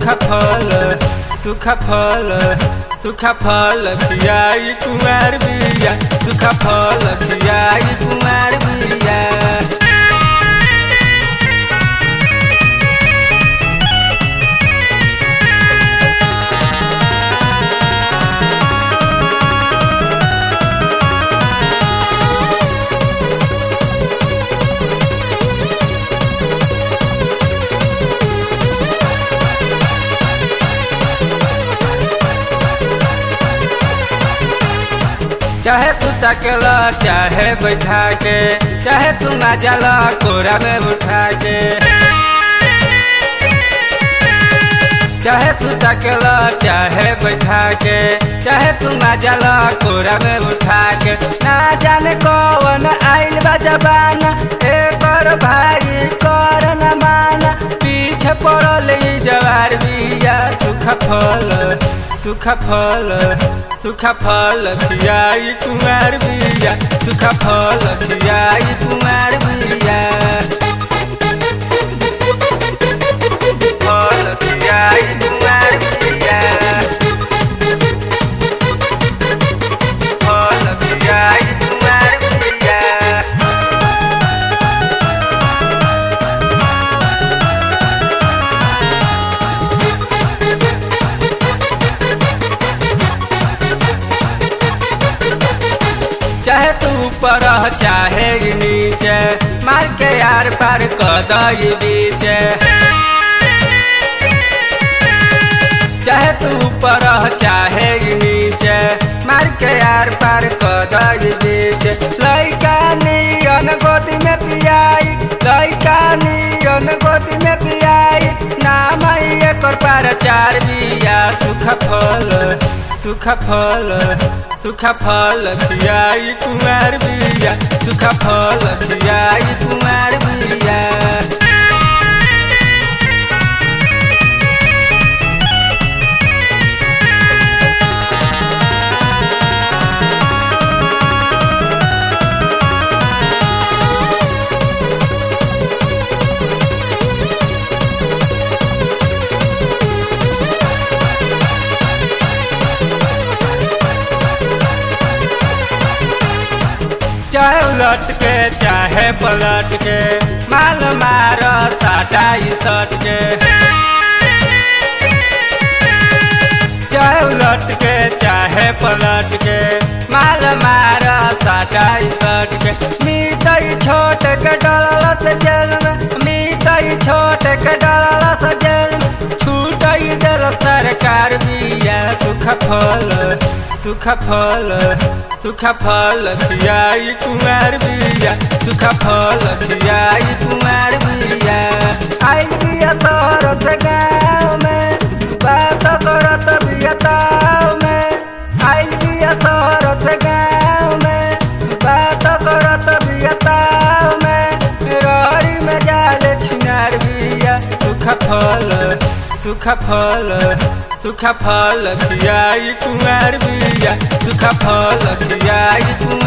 सुखा फल सुखा फल सुखा फल खियाई कुमार बिया सुखा फल खियाई कुमार बिया चाहे सुता के ला चाहे बैठा के चाहे तू ना जला कोरा में उठा के चाहे सुता के ला चाहे बैठा के चाहे तू ना जला कोरा में उठा के ना जाने कौन आइल बा जबाना एक और भाई कर न माना पीछे पड़ल ई जवार बिया सुखा फल सुखा फल सुखा फल खियाई कुमार बिया सुखा फल खियाई कुमार बिया फल खियाई कुमार बिया फल खियाई कुमार बिया चाहे तू ऊपर रह, चाहे ई नीचे मार के यार पार कदई बीच चाहे तू ऊपर रह, चाहे ई नीचे मार के यार पार कदई बीच लइका नियन गोदी में पियाई लइका नियन गोदी में पियाई नाम एकर पार चार बिया सुख फल सुख फल सुख फल खियाई कुमार बिया सुख फल खियाई कुमार बिया चाहे उलट के चाहे पलट के माल मार साटा सट के चाहे उलट के चाहे पलट के माल मार साटा सट के मीतई छोट के डलल से जेल में मीतई छोट के डलल से जेल में छूटई दिल सरकार बिया सुख फल सुख फल सुख फल खियाई कुमार बिया सुख फल खियाई कुमार बिया आई बिया शहर से गाँव में बात करत बिया ताव में आई बिया शहर से गाँव में बात करत बिया ताव में रही में जाले छिनार बिया सुख फल सुख फल सुख फल खियाई कुमार बिया सुख फल खियाई कुमार